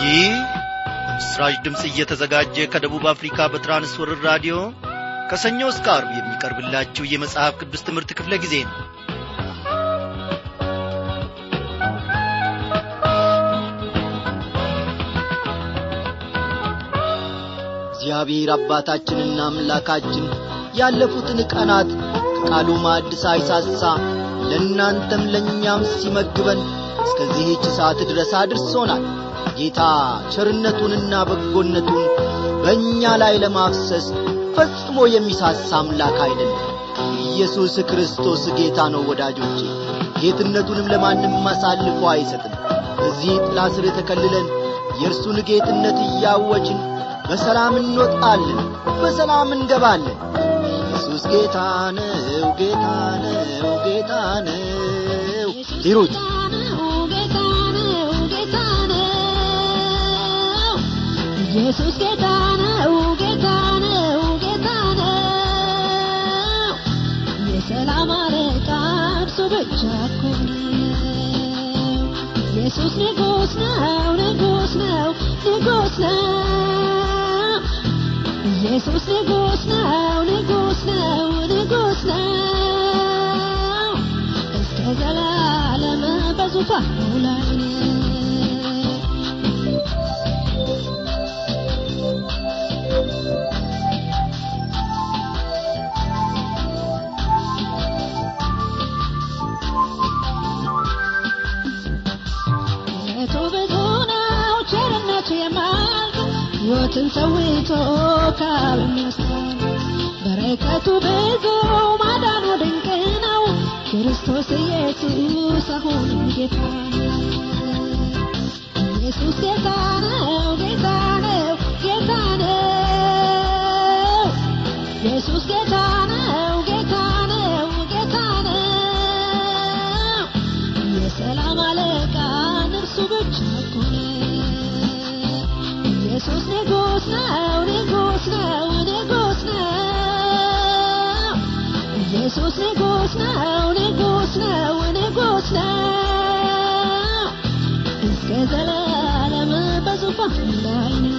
ይህ በምስራች ድምፅ እየተዘጋጀ ከደቡብ አፍሪካ በትራንስወርር ራዲዮ ከሰኞ እስከ አርብ የሚቀርብላችሁ የመጽሐፍ ቅዱስ ትምህርት ክፍለ ጊዜ ነው እግዚአብሔር አባታችንና አምላካችን ያለፉትን ቀናት ከቃሉ ማዕድ ሳይሳሳ ለእናንተም ለእኛም ሲመግበን እስከዚህች ሰዓት ድረስ አድርሶናል ጌታ ቸርነቱንና በጎነቱን በእኛ ላይ ለማፍሰስ ፈጽሞ የሚሳሳ አምላክ አይደለም ኢየሱስ ክርስቶስ ጌታ ነው ወዳጆቼ ጌትነቱንም ለማንም አሳልፎ አይሰጥም በዚህ ጥላ ስር ተከልለን የእርሱን ጌትነት እያወችን በሰላም እንወጣለን በሰላም እንገባለን ኢየሱስ ጌታ ነው ጌታ ነው ጌታ ነው ሂሩት ኢየሱስ ጌታ ነው ጌታ ነው ጌታ ነው የሰላም አለቃ እርሱ ብቻ እኮ ነው ኢየሱስ ንጉሥ ነው ንጉሥ ነው ንጉሥ ነው ኢየሱስ ንጉሥ ነው ንጉሥ ነው ንጉሥ ነው እስከ ዘላለም በዙፋኑ ላይ ነው ምሕረቱ ብዙ ነው ቸርነቱ የማያልቅ ሕይወትን ሰውቶ ካብ የሚወስዳል በረከቱ ብዙ ማዳኑ ድንቅ ነው ክርስቶስ ኢየሱስ አሁንም ጌታ ነው ኢየሱስ ጌታ ነው ጌታ ነው ጌታ ነው ኢየሱስ ጌታ ነው ጌታ ነው ጌታ ነው የሰላም አለቃ እርሱ ብቻ እኮ ነው ኢየሱስ ንጉሥ ነው ንጉሥ ነው ንጉሥ ነው ኢየሱስ ንጉሥ ነው ንጉሥ ነው ንጉሥ ነው እስከ ዘላለም በዙፋኑ ላይ ነው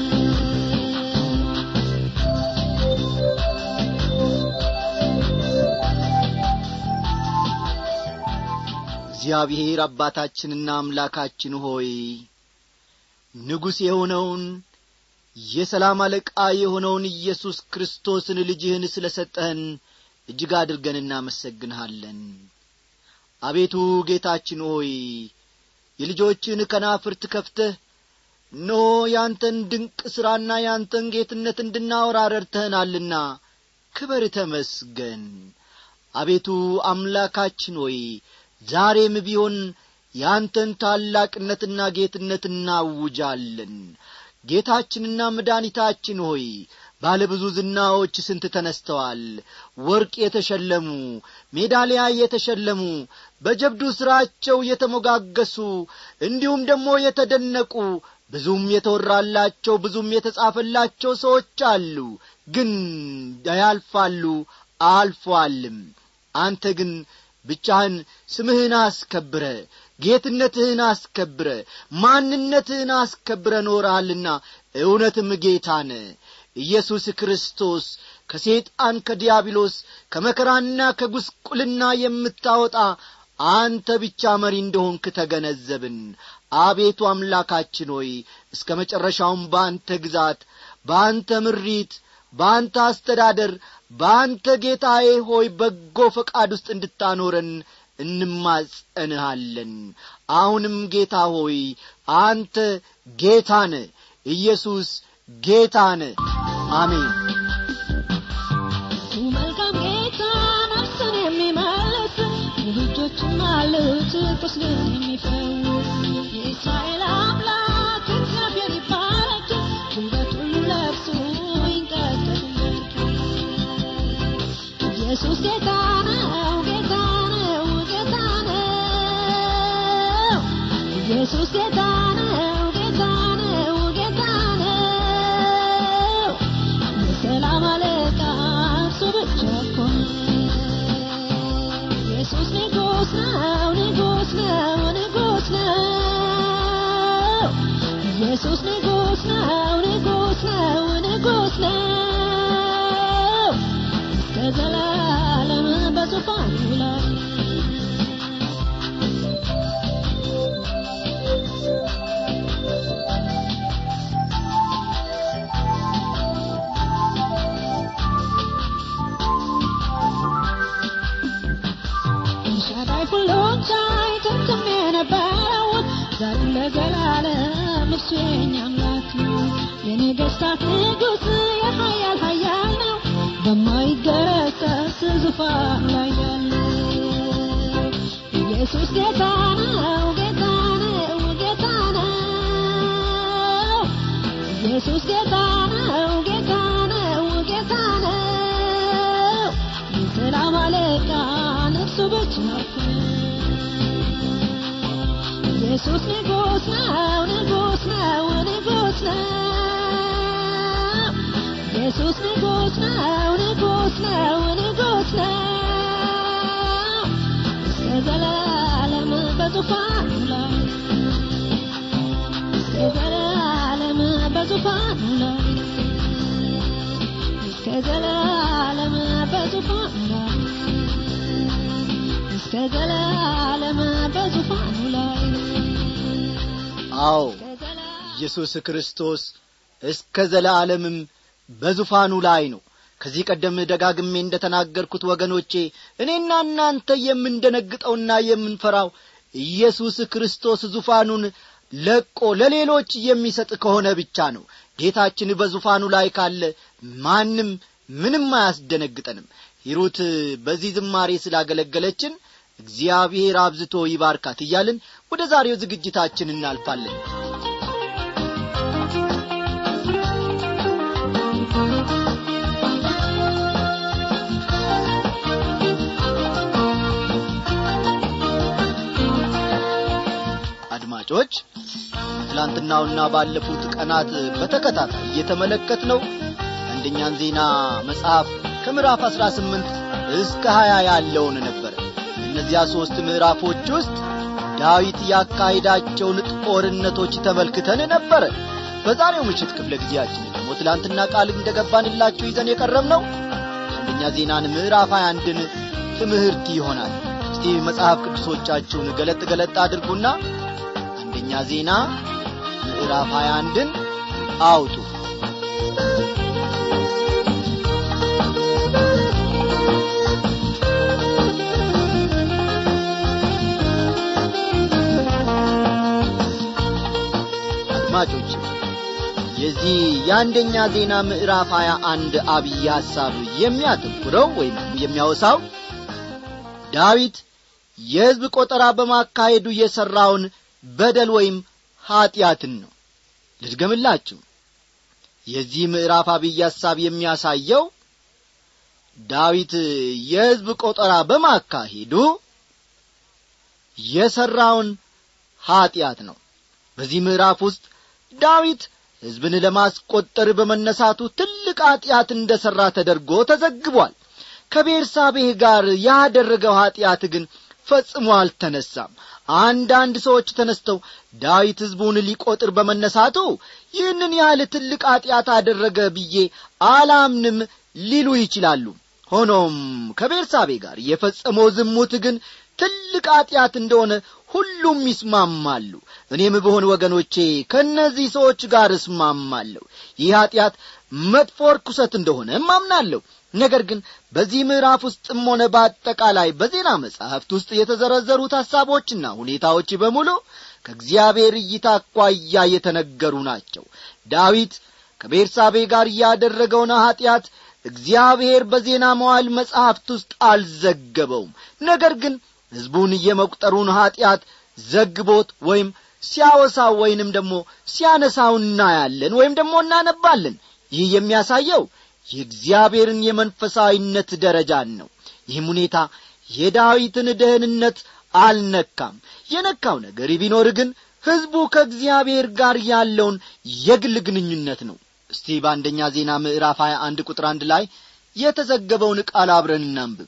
እግዚአብሔር አባታችንና አምላካችን ሆይ ንጉሥ የሆነውን የሰላም አለቃ የሆነውን ኢየሱስ ክርስቶስን ልጅህን ስለ ሰጠህን እጅግ አድርገን እናመሰግንሃለን አቤቱ ጌታችን ሆይ የልጆችን ከናፍርት ከፍተህ እነሆ ያንተን ድንቅ ሥራና ያንተን ጌትነት እንድናወራ ረድተህናልና ክበር ተመስገን አቤቱ አምላካችን ሆይ ዛሬም ቢሆን ያንተን ታላቅነትና ጌትነት እናውጃለን ጌታችንና መድኃኒታችን ሆይ ባለ ብዙ ዝናዎች ስንት ተነስተዋል ወርቅ የተሸለሙ ሜዳሊያ የተሸለሙ በጀብዱ ሥራቸው የተሞጋገሱ እንዲሁም ደግሞ የተደነቁ ብዙም የተወራላቸው ብዙም የተጻፈላቸው ሰዎች አሉ ግን ያልፋሉ አልፏልም አንተ ግን ብቻህን ስምህን አስከብረ ጌትነትህን አስከብረ ማንነትህን አስከብረ ኖረሃልና እውነትም ጌታነ ኢየሱስ ክርስቶስ ከሴጣን ከዲያብሎስ ከመከራና ከጉስቁልና የምታወጣ አንተ ብቻ መሪ እንደሆንክ ተገነዘብን አቤቱ አምላካችን ሆይ እስከ መጨረሻውም በአንተ ግዛት በአንተ ምሪት በአንተ አስተዳደር በአንተ ጌታዬ ሆይ በጎ ፈቃድ ውስጥ እንድታኖረን እንማጸንሃለን አሁንም ጌታ ሆይ አንተ ጌታነ ኢየሱስ ጌታነ አሜን እሱ መልካም ጌታ ነፍስን የሚመልስ ልጆችም አሉት ቁስልን የሚፈውስ የእስራኤል አምላክ እግዚአብሔር ይባረክ ውበት ሁሉ ለእርሱ ይንቀጠቅበት ኢየሱስ ጌታ ነው ጌታ ነው ጌታ ነው ኢየሱስ ጌታ ነው ጌታ ነው ጌታ ነው የሰላም አለቃ እርሱ ብቻ እኮ ነው ኢየሱስ ንጉሥ ነው ንጉሥ ነው ኢየሱስ ንጉሥ ነው ንጉሥ ነው ንጉሥ ነው እስከ ዘላለም በዙፋኑ ላይ ኤልሻዳይ ሁሉን ቻይ ጥንትም የነበረው ዛሬም ለዘላለም እርሱ የእኛ አምላክ ነው። የነገሥታት ንጉሥ የኃያል ኃያል ነው። በማይገረሰስ ዙፋን ላይ ያለው ኢየሱስ ጌታ ነው ጌታ ነው ጌታ ነው ኢየሱስ ጌታ ነው ጌታ ነው ጌታ ነው የሰላም አለቃ ነፍሱ ብቻ ኢየሱስ ንጉሥ ነው ንጉሥ ነው ንጉሥ ነው ኢየሱስ ንጉሥ ነው ንጉሥ ነው ንጉሥ ነው እስከ ዘላለም በዙፋኑ ላይ እስከ ዘላለም በዙፋኑ ላይ እስከ ዘላለም በዙፋኑ ላይ እስከ ዘላለም በዙፋኑ ላይ አዎ እስከ ዘላለም ኢየሱስ ክርስቶስ እስከ ዘለዓለምም በዙፋኑ ላይ ነው ከዚህ ቀደም ደጋግሜ እንደ ተናገርኩት ወገኖቼ እኔና እናንተ የምንደነግጠውና የምንፈራው ኢየሱስ ክርስቶስ ዙፋኑን ለቆ ለሌሎች የሚሰጥ ከሆነ ብቻ ነው ጌታችን በዙፋኑ ላይ ካለ ማንም ምንም አያስደነግጠንም ሂሩት በዚህ ዝማሬ ስላገለገለችን እግዚአብሔር አብዝቶ ይባርካት እያልን ወደ ዛሬው ዝግጅታችን እናልፋለን አድማጮች ትላንትናውና ባለፉት ቀናት በተከታታይ እየተመለከት ነው አንደኛን ዜና መጽሐፍ ከምዕራፍ አሥራ ስምንት እስከ ሀያ ያለውን ነበረ እነዚያ ሦስት ምዕራፎች ውስጥ ዳዊት ያካሄዳቸውን ጦርነቶች ተመልክተን ነበረ በዛሬው ምሽት ክፍለ ጊዜያችን ደግሞ ትላንትና ቃል እንደገባንላችሁ ይዘን የቀረብ ነው አንደኛ ዜናን ምዕራፍ 21ን ትምህርት ይሆናል እስቲ መጽሐፍ ቅዱሶቻችሁን ገለጥ ገለጥ አድርጉና አንደኛ ዜና ምዕራፍ 21ን አውጡ አድማጮች የዚህ የአንደኛ ዜና ምዕራፍ 21 አብይ ሐሳብ የሚያተኩረው ወይም የሚያወሳው ዳዊት የሕዝብ ቆጠራ በማካሄዱ የሠራውን በደል ወይም ኀጢአትን ነው ልድገምላችሁ የዚህ ምዕራፍ አብይ ሐሳብ የሚያሳየው ዳዊት የሕዝብ ቆጠራ በማካሄዱ የሠራውን ኀጢአት ነው በዚህ ምዕራፍ ውስጥ ዳዊት ሕዝብን ለማስቈጠር በመነሳቱ ትልቅ ኀጢአት እንደ ሠራ ተደርጎ ተዘግቧል ከቤርሳቤህ ጋር ያደረገው ኀጢአት ግን ፈጽሞ አልተነሳም አንዳንድ ሰዎች ተነስተው ዳዊት ሕዝቡን ሊቈጥር በመነሳቱ ይህንን ያህል ትልቅ ኀጢአት አደረገ ብዬ አላምንም ሊሉ ይችላሉ ሆኖም ከቤርሳቤ ጋር የፈጸመው ዝሙት ግን ትልቅ ኀጢአት እንደሆነ ሁሉም ይስማማሉ እኔም በሆን ወገኖቼ ከእነዚህ ሰዎች ጋር እስማማለሁ ይህ ኀጢአት መጥፎ ርኩሰት እንደሆነ እማምናለሁ ነገር ግን በዚህ ምዕራፍ ውስጥም ሆነ በአጠቃላይ በዜና መጻሕፍት ውስጥ የተዘረዘሩት ሐሳቦችና ሁኔታዎች በሙሉ ከእግዚአብሔር እይታ አኳያ የተነገሩ ናቸው ዳዊት ከቤርሳቤ ጋር ያደረገውን ኀጢአት እግዚአብሔር በዜና መዋል መጻሕፍት ውስጥ አልዘገበውም ነገር ግን ሕዝቡን የመቁጠሩን ኀጢአት ዘግቦት ወይም ሲያወሳው ወይንም ደግሞ ሲያነሳው እናያለን ወይም ደግሞ እናነባለን ይህ የሚያሳየው የእግዚአብሔርን የመንፈሳዊነት ደረጃን ነው ይህም ሁኔታ የዳዊትን ደህንነት አልነካም የነካው ነገር ቢኖር ግን ሕዝቡ ከእግዚአብሔር ጋር ያለውን የግል ግንኙነት ነው እስቲ በአንደኛ ዜና ምዕራፍ 21 ቁጥር አንድ ላይ የተዘገበውን ቃል አብረን እናንብብ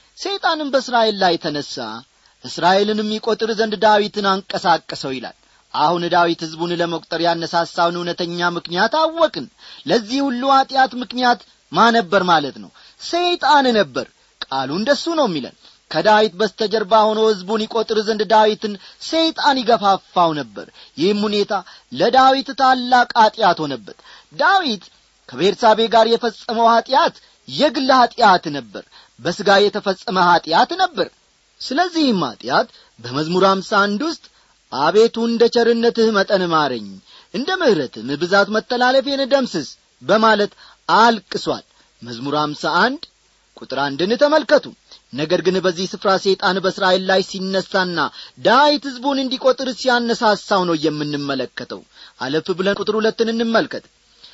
ሰይጣንም በእስራኤል ላይ ተነሣ እስራኤልንም ይቈጥር ዘንድ ዳዊትን አንቀሳቀሰው ይላል አሁን ዳዊት ሕዝቡን ለመቁጠር ያነሳሳውን እውነተኛ ምክንያት አወቅን ለዚህ ሁሉ ኀጢአት ምክንያት ማ ነበር ማለት ነው ሰይጣን ነበር ቃሉ እንደሱ ነው የሚለን ከዳዊት በስተጀርባ ሆኖ ሕዝቡን ይቈጥር ዘንድ ዳዊትን ሰይጣን ይገፋፋው ነበር ይህም ሁኔታ ለዳዊት ታላቅ ኀጢአት ሆነበት ዳዊት ከቤርሳቤ ጋር የፈጸመው ኀጢአት የግል ኀጢአት ነበር በሥጋ የተፈጸመ ኀጢአት ነበር ስለዚህም ኀጢአት በመዝሙር አምሳ አንድ ውስጥ አቤቱ እንደ ቸርነትህ መጠን ማረኝ እንደ ምሕረትም ብዛት መተላለፌን ደምስስ በማለት አልቅሷል መዝሙር አምሳ አንድ ቁጥር አንድን ተመልከቱ ነገር ግን በዚህ ስፍራ ሰይጣን በእስራኤል ላይ ሲነሳና ዳዊት ሕዝቡን እንዲቈጥር ሲያነሳሳው ነው የምንመለከተው አለፍ ብለን ቁጥር ሁለትን እንመልከት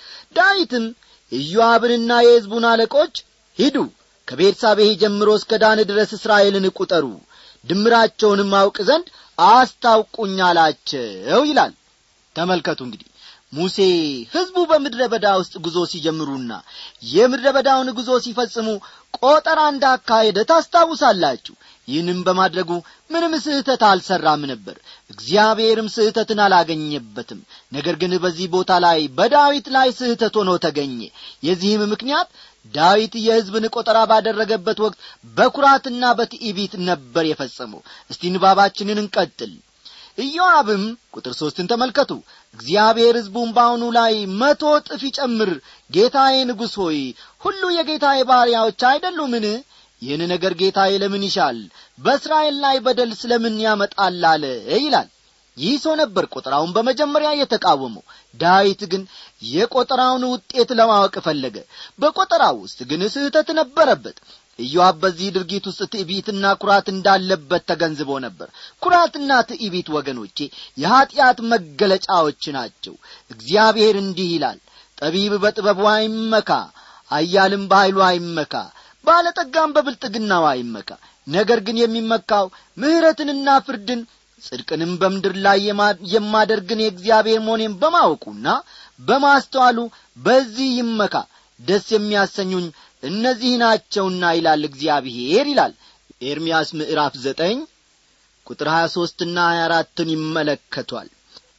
ዳዊትም ኢዮአብንና የሕዝቡን አለቆች ሂዱ ከቤርሳቤህ ጀምሮ እስከ ዳን ድረስ እስራኤልን ቁጠሩ ድምራቸውንም አውቅ ዘንድ አስታውቁኝ አላቸው ይላል ተመልከቱ እንግዲህ ሙሴ ሕዝቡ በምድረ በዳ ውስጥ ጉዞ ሲጀምሩና የምድረ በዳውን ጉዞ ሲፈጽሙ ቆጠራ እንዳካሄደ ታስታውሳላችሁ ይህንም በማድረጉ ምንም ስህተት አልሠራም ነበር እግዚአብሔርም ስህተትን አላገኘበትም ነገር ግን በዚህ ቦታ ላይ በዳዊት ላይ ስህተት ሆኖ ተገኘ የዚህም ምክንያት ዳዊት የሕዝብን ቆጠራ ባደረገበት ወቅት በኩራትና በትዕቢት ነበር የፈጸመው እስቲ ንባባችንን እንቀጥል ኢዮአብም ቁጥር ሦስትን ተመልከቱ እግዚአብሔር ሕዝቡን በአሁኑ ላይ መቶ ጥፍ ይጨምር ጌታዬ ንጉሥ ሆይ ሁሉ የጌታዬ ባሪያዎች አይደሉምን ይህን ነገር ጌታዬ ለምን ይሻል በእስራኤል ላይ በደል ስለምን ያመጣል አለ ይላል ይህ ሰው ነበር ቆጠራውን በመጀመሪያ የተቃወመው ዳዊት ግን የቆጠራውን ውጤት ለማወቅ ፈለገ በቆጠራው ውስጥ ግን ስህተት ነበረበት ኢዮአብ በዚህ ድርጊት ውስጥ ትዕቢትና ኩራት እንዳለበት ተገንዝቦ ነበር ኩራትና ትዕቢት ወገኖቼ የኀጢአት መገለጫዎች ናቸው እግዚአብሔር እንዲህ ይላል ጠቢብ በጥበቡ አይመካ አያልም በኀይሉ አይመካ ባለጠጋም በብልጥግናው አይመካ ነገር ግን የሚመካው ምሕረትንና ፍርድን ጽድቅንም በምድር ላይ የማደርግን የእግዚአብሔር መሆኔን በማወቁና በማስተዋሉ በዚህ ይመካ ደስ የሚያሰኙኝ እነዚህ ናቸውና ይላል እግዚአብሔር ይላል ኤርምያስ ምዕራፍ ዘጠኝ ቁጥር ሀያ ሦስትና ሀያ አራትን ይመለከቷል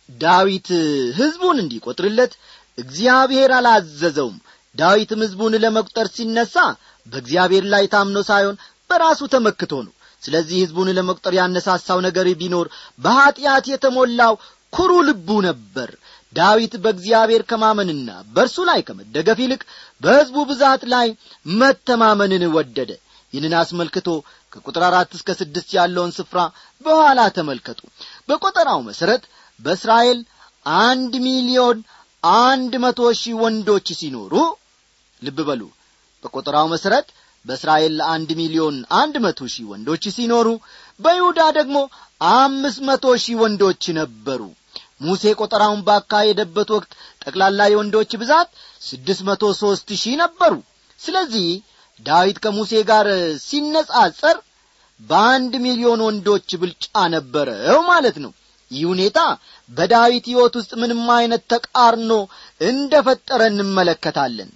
ዳዊት ሕዝቡን እንዲቈጥርለት እግዚአብሔር አላዘዘውም ዳዊትም ሕዝቡን ለመቁጠር ሲነሣ በእግዚአብሔር ላይ ታምኖ ሳይሆን በራሱ ተመክቶ ነው ስለዚህ ሕዝቡን ለመቁጠር ያነሳሳው ነገር ቢኖር በኀጢአት የተሞላው ኩሩ ልቡ ነበር ዳዊት በእግዚአብሔር ከማመንና በእርሱ ላይ ከመደገፍ ይልቅ በሕዝቡ ብዛት ላይ መተማመንን ወደደ ይህንን አስመልክቶ ከቁጥር አራት እስከ ስድስት ያለውን ስፍራ በኋላ ተመልከቱ በቈጠራው መሠረት በእስራኤል አንድ ሚሊዮን አንድ መቶ ሺህ ወንዶች ሲኖሩ ልብ በሉ በቈጠራው መሠረት በእስራኤል አንድ ሚሊዮን አንድ መቶ ሺህ ወንዶች ሲኖሩ በይሁዳ ደግሞ አምስት መቶ ሺህ ወንዶች ነበሩ ሙሴ ቆጠራውን ባካሄደበት ወቅት ጠቅላላ የወንዶች ብዛት ስድስት መቶ ሦስት ሺህ ነበሩ ስለዚህ ዳዊት ከሙሴ ጋር ሲነጻጸር በአንድ ሚሊዮን ወንዶች ብልጫ ነበረው ማለት ነው ይህ ሁኔታ በዳዊት ሕይወት ውስጥ ምንም አይነት ተቃርኖ እንደ ፈጠረ እንመለከታለን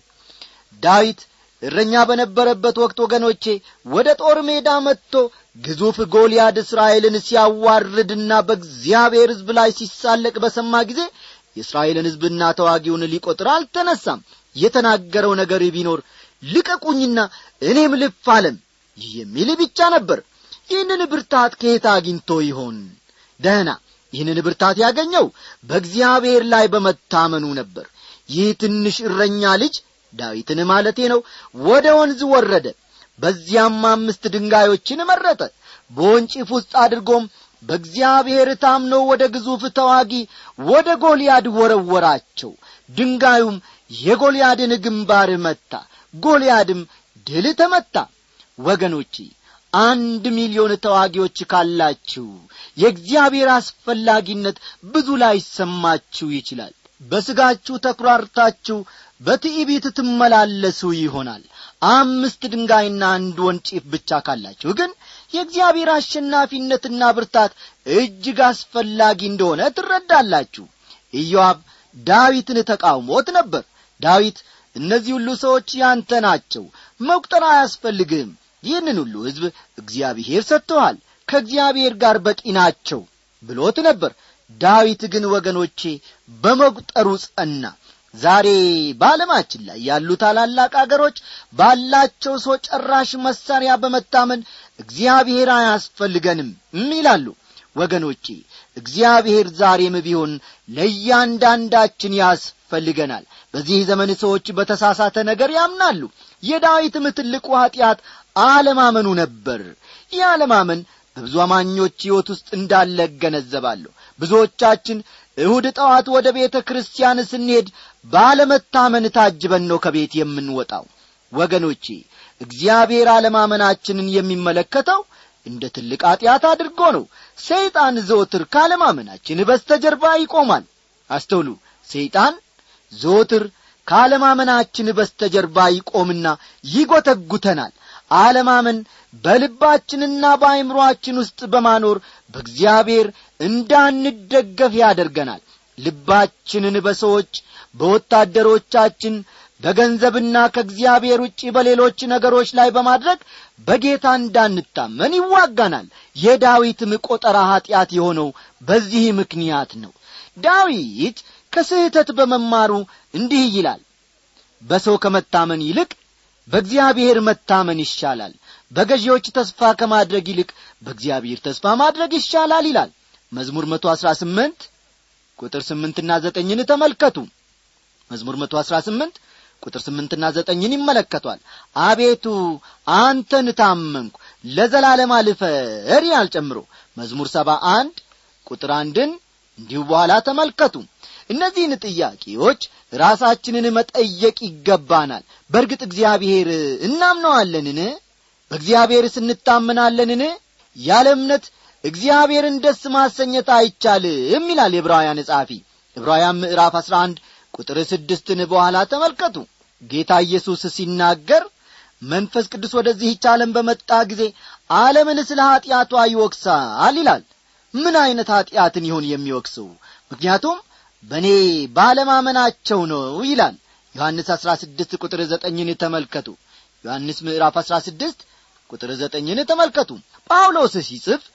ዳዊት እረኛ በነበረበት ወቅት ወገኖቼ ወደ ጦር ሜዳ መጥቶ ግዙፍ ጎልያድ እስራኤልን ሲያዋርድና በእግዚአብሔር ሕዝብ ላይ ሲሳለቅ በሰማ ጊዜ የእስራኤልን ሕዝብና ተዋጊውን ሊቈጥር አልተነሳም የተናገረው ነገር ቢኖር ልቀቁኝና እኔም ልፋለም የሚል ብቻ ነበር ይህንን ብርታት ከየት አግኝቶ ይሆን ደህና ይህንን ብርታት ያገኘው በእግዚአብሔር ላይ በመታመኑ ነበር ይህ ትንሽ እረኛ ልጅ ዳዊትን ማለቴ ነው ወደ ወንዝ ወረደ በዚያም አምስት ድንጋዮችን መረጠ በወንጭፍ ውስጥ አድርጎም በእግዚአብሔር ታምኖ ወደ ግዙፍ ተዋጊ ወደ ጎልያድ ወረወራቸው ድንጋዩም የጎልያድን ግንባር መታ ጎልያድም ድል ተመታ ወገኖቼ አንድ ሚሊዮን ተዋጊዎች ካላችሁ የእግዚአብሔር አስፈላጊነት ብዙ ላይሰማችሁ ይችላል በሥጋችሁ ተኩራርታችሁ በትዕቢት ትመላለሱ ይሆናል አምስት ድንጋይና አንድ ወንጪፍ ብቻ ካላችሁ ግን የእግዚአብሔር አሸናፊነትና ብርታት እጅግ አስፈላጊ እንደሆነ ትረዳላችሁ ኢዮአብ ዳዊትን ተቃውሞት ነበር ዳዊት እነዚህ ሁሉ ሰዎች ያንተ ናቸው መቁጠር አያስፈልግህም ይህንን ሁሉ ሕዝብ እግዚአብሔር ሰጥተዋል ከእግዚአብሔር ጋር በቂ ናቸው ብሎት ነበር ዳዊት ግን ወገኖቼ በመቁጠሩ ጸና ዛሬ በዓለማችን ላይ ያሉ ታላላቅ አገሮች ባላቸው ሰው ጨራሽ መሳሪያ በመታመን እግዚአብሔር አያስፈልገንም ይላሉ ወገኖቼ እግዚአብሔር ዛሬም ቢሆን ለእያንዳንዳችን ያስፈልገናል በዚህ ዘመን ሰዎች በተሳሳተ ነገር ያምናሉ የዳዊትም ትልቁ ኀጢአት አለማመኑ ነበር ይህ አለማመን በብዙ አማኞች ሕይወት ውስጥ እንዳለ እገነዘባለሁ ብዙዎቻችን እሁድ ጠዋት ወደ ቤተ ክርስቲያን ስንሄድ ባለመታመን ታጅበን ነው ከቤት የምንወጣው ወገኖቼ እግዚአብሔር አለማመናችንን የሚመለከተው እንደ ትልቅ ኀጢአት አድርጎ ነው ሰይጣን ዘወትር ካለማመናችን በስተጀርባ ይቆማል አስተውሉ ሰይጣን ዘወትር ካለማመናችን በስተጀርባ ይቆምና ይጐተጉተናል አለማመን በልባችንና በአይምሮአችን ውስጥ በማኖር በእግዚአብሔር እንዳንደገፍ ያደርገናል ልባችንን በሰዎች በወታደሮቻችን በገንዘብና ከእግዚአብሔር ውጪ በሌሎች ነገሮች ላይ በማድረግ በጌታ እንዳንታመን ይዋጋናል የዳዊትም ቆጠራ ኀጢአት የሆነው በዚህ ምክንያት ነው ዳዊት ከስህተት በመማሩ እንዲህ ይላል በሰው ከመታመን ይልቅ በእግዚአብሔር መታመን ይሻላል በገዢዎች ተስፋ ከማድረግ ይልቅ በእግዚአብሔር ተስፋ ማድረግ ይሻላል ይላል መዝሙር መቶ አሥራ ስምንት ቁጥር ስምንትና ዘጠኝን ተመልከቱ መዝሙር መቶ አሥራ ስምንት ቁጥር ስምንትና ዘጠኝን ይመለከቷል አቤቱ አንተን ታመንኩ ለዘላለም አልፈር ያል ጨምሮ መዝሙር ሰባ አንድ ቁጥር አንድን እንዲሁ በኋላ ተመልከቱ እነዚህን ጥያቄዎች ራሳችንን መጠየቅ ይገባናል በእርግጥ እግዚአብሔር እናምነዋለንን በእግዚአብሔር ስንታመናለንን ያለ እምነት እግዚአብሔርን ደስ ማሰኘት አይቻልም ይላል የዕብራውያን ጸሐፊ ዕብራውያን ምዕራፍ አሥራ አንድ ቁጥር ስድስትን በኋላ ተመልከቱ ጌታ ኢየሱስ ሲናገር መንፈስ ቅዱስ ወደዚህች ዓለም በመጣ ጊዜ ዓለምን ስለ ኀጢአቷ ይወቅሳል ይላል ምን ዐይነት ኀጢአትን ይሆን የሚወቅሰው ምክንያቱም በእኔ ባለማመናቸው ነው ይላል ዮሐንስ አሥራ ስድስት ቁጥር ዘጠኝን ተመልከቱ ዮሐንስ ምዕራፍ አሥራ ስድስት ቁጥር ዘጠኝን ተመልከቱ ጳውሎስ ሲጽፍ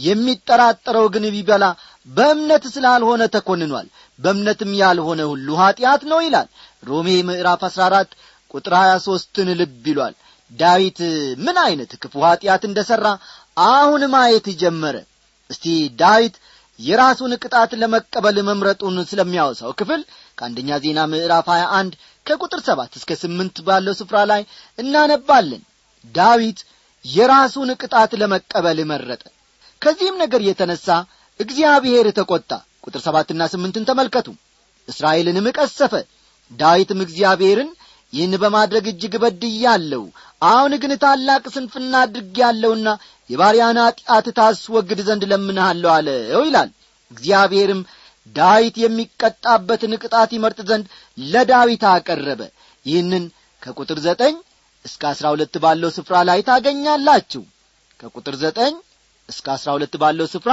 የሚጠራጠረው ግን ቢበላ በእምነት ስላልሆነ ተኰንኗል በእምነትም ያልሆነ ሁሉ ኀጢአት ነው ይላል ሮሜ ምዕራፍ አሥራ አራት ቁጥር ሀያ ሦስትን ልብ ይሏል ዳዊት ምን ዐይነት ክፉ ኀጢአት እንደ ሠራ አሁን ማየት ጀመረ እስቲ ዳዊት የራሱን ቅጣት ለመቀበል መምረጡን ስለሚያወሳው ክፍል ከአንደኛ ዜና ምዕራፍ 21 ከቁጥር ሰባት እስከ ስምንት ባለው ስፍራ ላይ እናነባለን ዳዊት የራሱን ቅጣት ለመቀበል መረጠ ከዚህም ነገር የተነሣ እግዚአብሔር ተቈጣ ቁጥር ሰባትና ስምንትን ተመልከቱ እስራኤልንም ቀሰፈ ዳዊትም እግዚአብሔርን ይህን በማድረግ እጅግ በድያለሁ አሁን ግን ታላቅ ስንፍና አድርጌያለሁና የባሪያን ኀጢአት ታስወግድ ዘንድ ለምንሃለሁ አለው ይላል እግዚአብሔርም ዳዊት የሚቀጣበትን ቅጣት ይመርጥ ዘንድ ለዳዊት አቀረበ ይህንን ከቁጥር ዘጠኝ እስከ አሥራ ሁለት ባለው ስፍራ ላይ ታገኛላችሁ ከቁጥር ዘጠኝ እስከ አሥራ ሁለት ባለው ስፍራ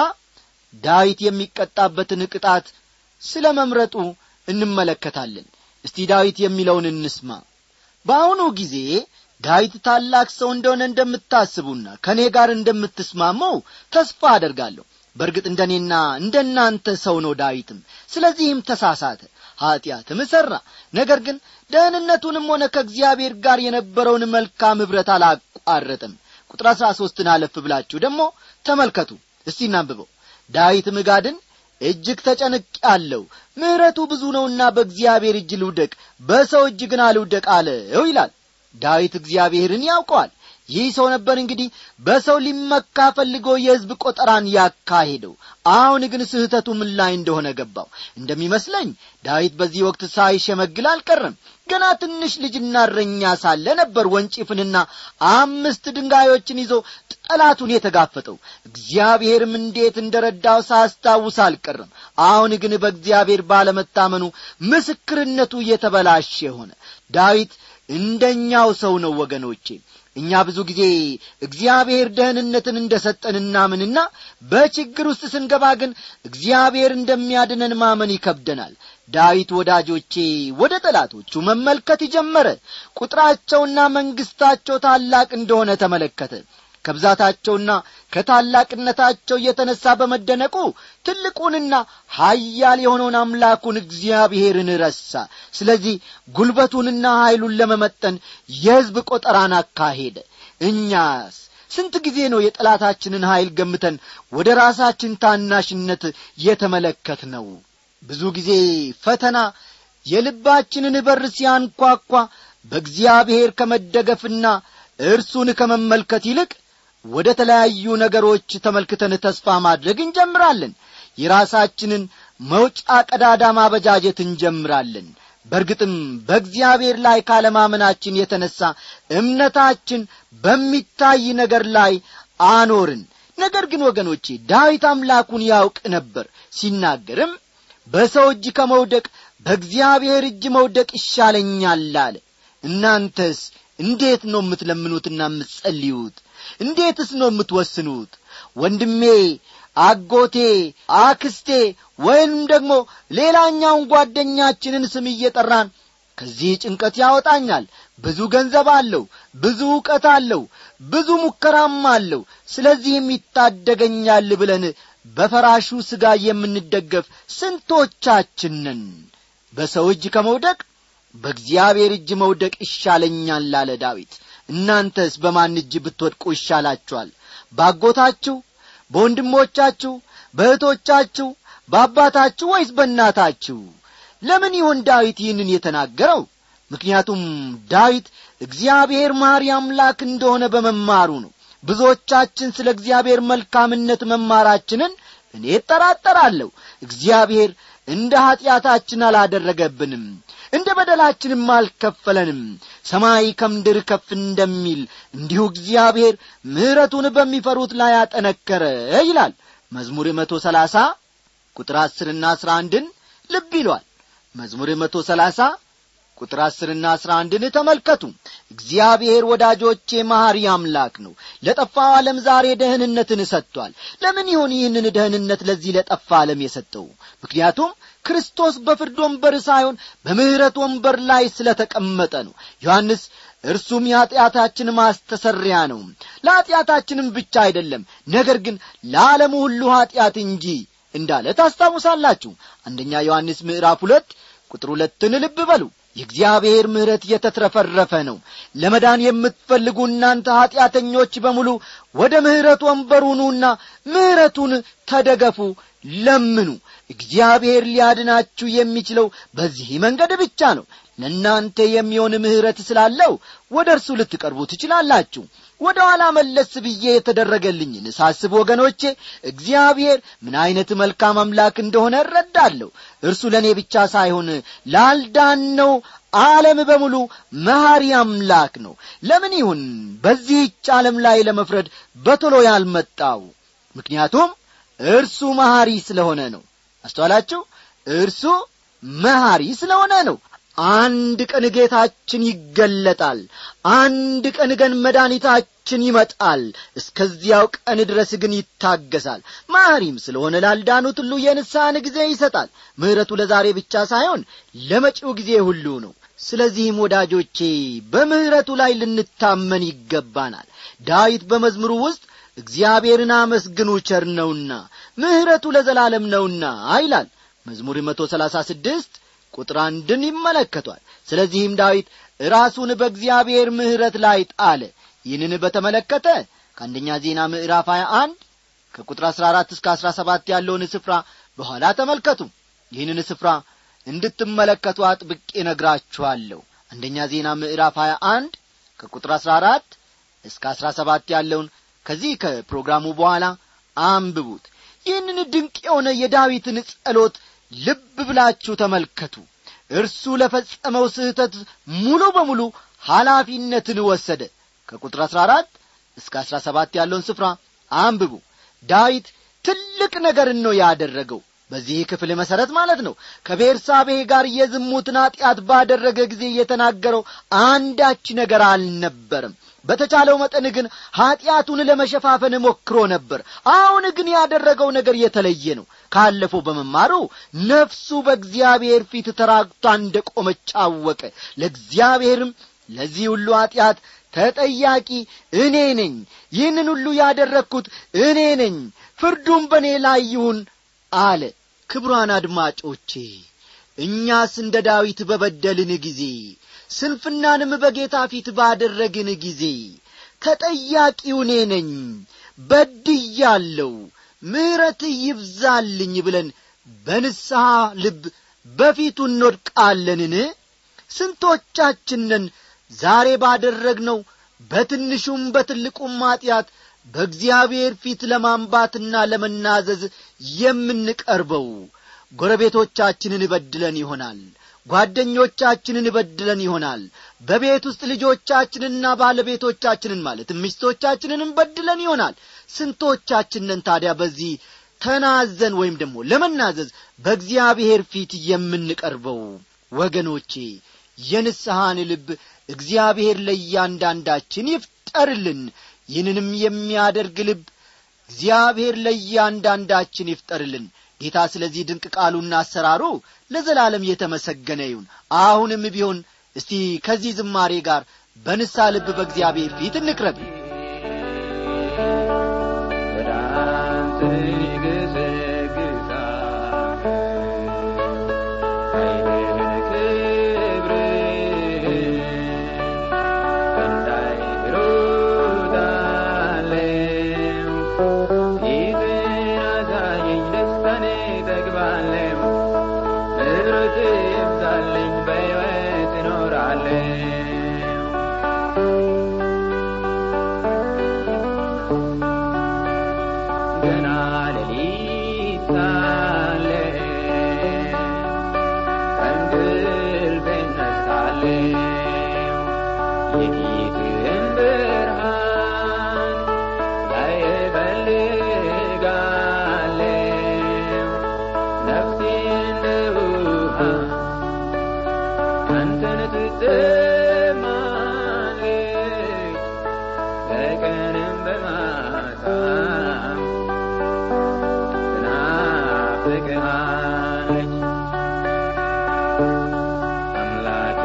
ዳዊት የሚቀጣበትን ቅጣት ስለ መምረጡ እንመለከታለን እስቲ ዳዊት የሚለውን እንስማ በአሁኑ ጊዜ ዳዊት ታላቅ ሰው እንደሆነ እንደምታስቡና ከእኔ ጋር እንደምትስማመው ተስፋ አደርጋለሁ በእርግጥ እንደ እኔና እንደ እናንተ ሰው ነው ዳዊትም ስለዚህም ተሳሳተ ኀጢአትም ሠራ ነገር ግን ደህንነቱንም ሆነ ከእግዚአብሔር ጋር የነበረውን መልካም ኅብረት አላቋረጥም ቁጥር አሥራ ሦስትን አለፍ ብላችሁ ደግሞ ተመልከቱ እስቲ እናንብበው ዳዊትም ጋድን እጅግ ተጨንቅ ያለው ምሕረቱ ብዙ ነውና በእግዚአብሔር እጅ ልውደቅ በሰው እጅ ግን አልውደቅ አለው ይላል ዳዊት እግዚአብሔርን ያውቀዋል ይህ ሰው ነበር እንግዲህ በሰው ሊመካ ፈልጎ የሕዝብ ቆጠራን ያካሄደው አሁን ግን ስህተቱ ምን ላይ እንደሆነ ገባው እንደሚመስለኝ ዳዊት በዚህ ወቅት ሳይሸመግል አልቀረም ገና ትንሽ ልጅና እረኛ ሳለ ነበር ወንጭፍንና አምስት ድንጋዮችን ይዞ ጠላቱን የተጋፈጠው እግዚአብሔርም እንዴት እንደ ረዳው ሳስታውስ አልቀረም አሁን ግን በእግዚአብሔር ባለመታመኑ ምስክርነቱ እየተበላሸ ሆነ ዳዊት እንደኛው ሰው ነው ወገኖቼ እኛ ብዙ ጊዜ እግዚአብሔር ደህንነትን እንደ ሰጠን እናምንና በችግር ውስጥ ስንገባ ግን እግዚአብሔር እንደሚያድነን ማመን ይከብደናል ዳዊት ወዳጆቼ ወደ ጠላቶቹ መመልከት ጀመረ ቁጥራቸውና መንግሥታቸው ታላቅ እንደሆነ ተመለከተ ከብዛታቸውና ከታላቅነታቸው የተነሣ በመደነቁ ትልቁንና ኀያል የሆነውን አምላኩን እግዚአብሔርን ረሳ ስለዚህ ጉልበቱንና ኀይሉን ለመመጠን የሕዝብ ቆጠራን አካሄደ እኛስ ስንት ጊዜ ነው የጠላታችንን ኀይል ገምተን ወደ ራሳችን ታናሽነት የተመለከት ነው ብዙ ጊዜ ፈተና የልባችንን በር ሲያንኳኳ በእግዚአብሔር ከመደገፍና እርሱን ከመመልከት ይልቅ ወደ ተለያዩ ነገሮች ተመልክተን ተስፋ ማድረግ እንጀምራለን የራሳችንን መውጫ ቀዳዳ ማበጃጀት እንጀምራለን በእርግጥም በእግዚአብሔር ላይ ካለማመናችን የተነሣ እምነታችን በሚታይ ነገር ላይ አኖርን ነገር ግን ወገኖቼ ዳዊት አምላኩን ያውቅ ነበር ሲናገርም በሰው እጅ ከመውደቅ በእግዚአብሔር እጅ መውደቅ ይሻለኛል አለ እናንተስ እንዴት ነው የምትለምኑትና የምትጸልዩት እንዴትስ ነው የምትወስኑት ወንድሜ አጎቴ አክስቴ ወይም ደግሞ ሌላኛውን ጓደኛችንን ስም እየጠራን ከዚህ ጭንቀት ያወጣኛል ብዙ ገንዘብ አለው ብዙ ዕውቀት አለው ብዙ ሙከራም አለው ስለዚህም ይታደገኛል ብለን በፈራሹ ሥጋ የምንደገፍ ስንቶቻችንን በሰው እጅ ከመውደቅ በእግዚአብሔር እጅ መውደቅ ይሻለኛል አለ ዳዊት እናንተስ በማን እጅ ብትወድቁ ይሻላችኋል ባጎታችሁ በወንድሞቻችሁ በእህቶቻችሁ በአባታችሁ ወይስ በእናታችሁ ለምን ይሆን ዳዊት ይህንን የተናገረው ምክንያቱም ዳዊት እግዚአብሔር ማሪ አምላክ እንደሆነ በመማሩ ነው ብዙዎቻችን ስለ እግዚአብሔር መልካምነት መማራችንን እኔ እጠራጠራለሁ እግዚአብሔር እንደ ኀጢአታችን አላደረገብንም እንደ በደላችንም አልከፈለንም ሰማይ ከምድር ከፍ እንደሚል እንዲሁ እግዚአብሔር ምሕረቱን በሚፈሩት ላይ አጠነከረ ይላል መዝሙር መቶ ሰላሳ ቁጥር አስርና አስራ አንድን ልብ ይሏል መዝሙር መቶ ሰላሳ ቁጥር አስርና አስራ አንድን ተመልከቱ እግዚአብሔር ወዳጆቼ መሐሪ አምላክ ነው ለጠፋው ዓለም ዛሬ ደህንነትን ሰጥቷል ለምን ይሆን ይህንን ደህንነት ለዚህ ለጠፋ ዓለም የሰጠው ምክንያቱም ክርስቶስ በፍርድ ወንበር ሳይሆን በምሕረት ወንበር ላይ ስለ ተቀመጠ ነው ዮሐንስ እርሱም የኀጢአታችን ማስተሰሪያ ነው ለኀጢአታችንም ብቻ አይደለም ነገር ግን ለዓለሙ ሁሉ ኀጢአት እንጂ እንዳለ ታስታውሳላችሁ አንደኛ ዮሐንስ ምዕራፍ ሁለት ቁጥር ሁለትን ልብ በሉ የእግዚአብሔር ምሕረት የተትረፈረፈ ነው ለመዳን የምትፈልጉ እናንተ ኀጢአተኞች በሙሉ ወደ ምሕረት ወንበሩ ኑና ምሕረቱን ተደገፉ ለምኑ እግዚአብሔር ሊያድናችሁ የሚችለው በዚህ መንገድ ብቻ ነው ለእናንተ የሚሆን ምሕረት ስላለው ወደ እርሱ ልትቀርቡ ትችላላችሁ ወደ ኋላ መለስ ብዬ የተደረገልኝን ሳስብ ወገኖቼ እግዚአብሔር ምን ዐይነት መልካም አምላክ እንደሆነ እረዳለሁ እርሱ ለእኔ ብቻ ሳይሆን ላልዳነው ዓለም በሙሉ መሐሪ አምላክ ነው ለምን ይሁን በዚህች ዓለም ላይ ለመፍረድ በቶሎ ያልመጣው ምክንያቱም እርሱ መሐሪ ስለሆነ ነው አስተዋላችሁ እርሱ መሐሪ ስለሆነ ነው አንድ ቀን ጌታችን ይገለጣል አንድ ቀን ገን መድኃኒታችን ይመጣል እስከዚያው ቀን ድረስ ግን ይታገሳል ማሪም ስለሆነ ላልዳኑት ሁሉ የንስሐን ጊዜ ይሰጣል ምሕረቱ ለዛሬ ብቻ ሳይሆን ለመጪው ጊዜ ሁሉ ነው ስለዚህም ወዳጆቼ በምሕረቱ ላይ ልንታመን ይገባናል ዳዊት በመዝሙሩ ውስጥ እግዚአብሔርን አመስግኑ ቸር ነውና ምሕረቱ ለዘላለም ነውና ይላል መዝሙር መቶ ሰላሳ ስድስት ቁጥር አንድን ይመለከቷል ስለዚህም ዳዊት ራሱን በእግዚአብሔር ምሕረት ላይ ጣለ ይህንን በተመለከተ ከአንደኛ ዜና ምዕራፍ 21 ከቁጥር 14 እስከ 17 ያለውን ስፍራ በኋላ ተመልከቱ ይህንን ስፍራ እንድትመለከቱ አጥብቄ ነግራችኋለሁ አንደኛ ዜና ምዕራፍ 21 ከቁጥር 14 እስከ 17 ያለውን ከዚህ ከፕሮግራሙ በኋላ አንብቡት ይህንን ድንቅ የሆነ የዳዊትን ጸሎት ልብ ብላችሁ ተመልከቱ እርሱ ለፈጸመው ስህተት ሙሉ በሙሉ ኃላፊነትን ወሰደ ከቁጥር አሥራ አራት እስከ አሥራ ሰባት ያለውን ስፍራ አንብቡ ዳዊት ትልቅ ነገርን ነው ያደረገው በዚህ ክፍል መሠረት ማለት ነው ከቤርሳቤህ ጋር የዝሙትን ኀጢአት ባደረገ ጊዜ የተናገረው አንዳች ነገር አልነበርም በተቻለው መጠን ግን ኀጢአቱን ለመሸፋፈን ሞክሮ ነበር አሁን ግን ያደረገው ነገር የተለየ ነው ካለፈው በመማሩ ነፍሱ በእግዚአብሔር ፊት ተራግቷ እንደ ቆመች አወቀ ለእግዚአብሔርም ለዚህ ሁሉ ኀጢአት ተጠያቂ እኔ ነኝ ይህንን ሁሉ ያደረግሁት እኔ ነኝ ፍርዱም በእኔ ላይ ይሁን አለ ክቡራን አድማጮቼ እኛስ እንደ ዳዊት በበደልን ጊዜ ስንፍናንም በጌታ ፊት ባደረግን ጊዜ ተጠያቂው እኔ ነኝ በድያለሁ ምሕረት ይብዛልኝ ብለን በንስሐ ልብ በፊቱ እንወድቃለንን ስንቶቻችንን ዛሬ ባደረግነው በትንሹም በትልቁም ማጢአት በእግዚአብሔር ፊት ለማንባትና ለመናዘዝ የምንቀርበው ጎረቤቶቻችንን በድለን ይሆናል ጓደኞቻችንን በድለን ይሆናል በቤት ውስጥ ልጆቻችንና ባለቤቶቻችንን ማለትም ሚስቶቻችንንም በድለን ይሆናል ስንቶቻችንን ታዲያ በዚህ ተናዘን ወይም ደግሞ ለመናዘዝ በእግዚአብሔር ፊት የምንቀርበው ወገኖቼ የንስሐን ልብ እግዚአብሔር ለእያንዳንዳችን ይፍጠርልን ይህንንም የሚያደርግ ልብ እግዚአብሔር ለእያንዳንዳችን ይፍጠርልን ጌታ ስለዚህ ድንቅ ቃሉና አሰራሩ ለዘላለም የተመሰገነ ይሁን አሁንም ቢሆን እስቲ ከዚህ ዝማሬ ጋር በንሳ ልብ በእግዚአብሔር ፊት እንቅረብ ወደ አንተ ገሰግሳለሁ፣ ኃይልህን ክብርህን እንዳይ እሮጣለሁ። ፊትህን አሳየኝ፣ ደስታን እጠግባለሁ። ምሕረትህ ይብዛልኝ፣ በሕይወት እኖራለሁ። ገና ሌሊት ሳለ ከእንቅልፌ እነሳለሁ፣ የፊትህን ብርሃን ላይ እፈልጋለሁ። ነፍሴ እንደ ውሃ አንተን ትጠማለች፣ በቀንም በማታም ትናፍቅሃለች። አምላኬ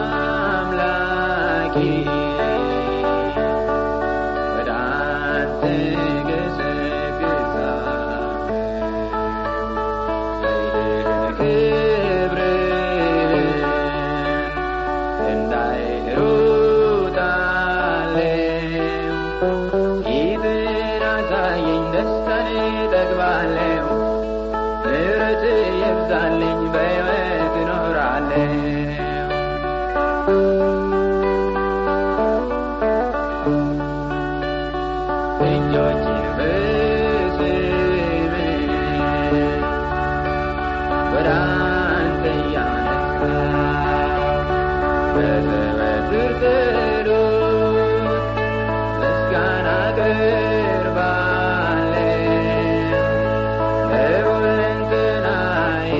አምላኬ ወደ አንተ ገሰግሳለሁ፣ ኃይልህን ክብርህን እንዳይ እሮጣለሁ። ፊትህን አሳየኝ፣ ደስታን እጠግባለሁ። ምሕረትህ ይብዛልኝ፣ በሕይወት እኖራለሁ። እጆቼን በስምህ ወደ አንተ እያነሳሁ በዘወትር ጸሎት ምስጋና አቀርባለሁ። በሁለንተናዬ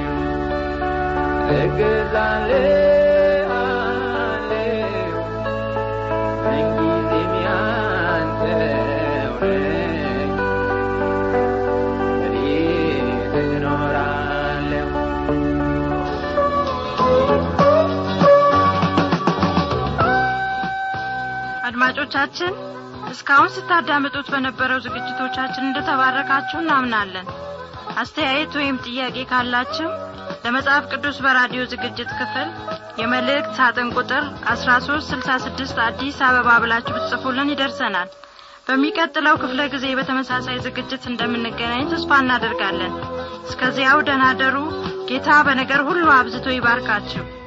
እገዛልሃለሁ። ምንጊዜም ያንተው ነኝ፣ በቤትህ እኖራለሁ። አድማጮቻችን እስካሁን ስታዳምጡት በነበረው ዝግጅቶቻችን እንደተባረካችሁ እናምናለን አስተያየት ወይም ጥያቄ ካላችሁ ለመጽሐፍ ቅዱስ በራዲዮ ዝግጅት ክፍል የመልእክት ሳጥን ቁጥር 1366 አዲስ አበባ ብላችሁ ብትጽፉልን ይደርሰናል በሚቀጥለው ክፍለ ጊዜ በተመሳሳይ ዝግጅት እንደምንገናኝ ተስፋ እናደርጋለን እስከዚያው ደናደሩ ጌታ በነገር ሁሉ አብዝቶ ይባርካችሁ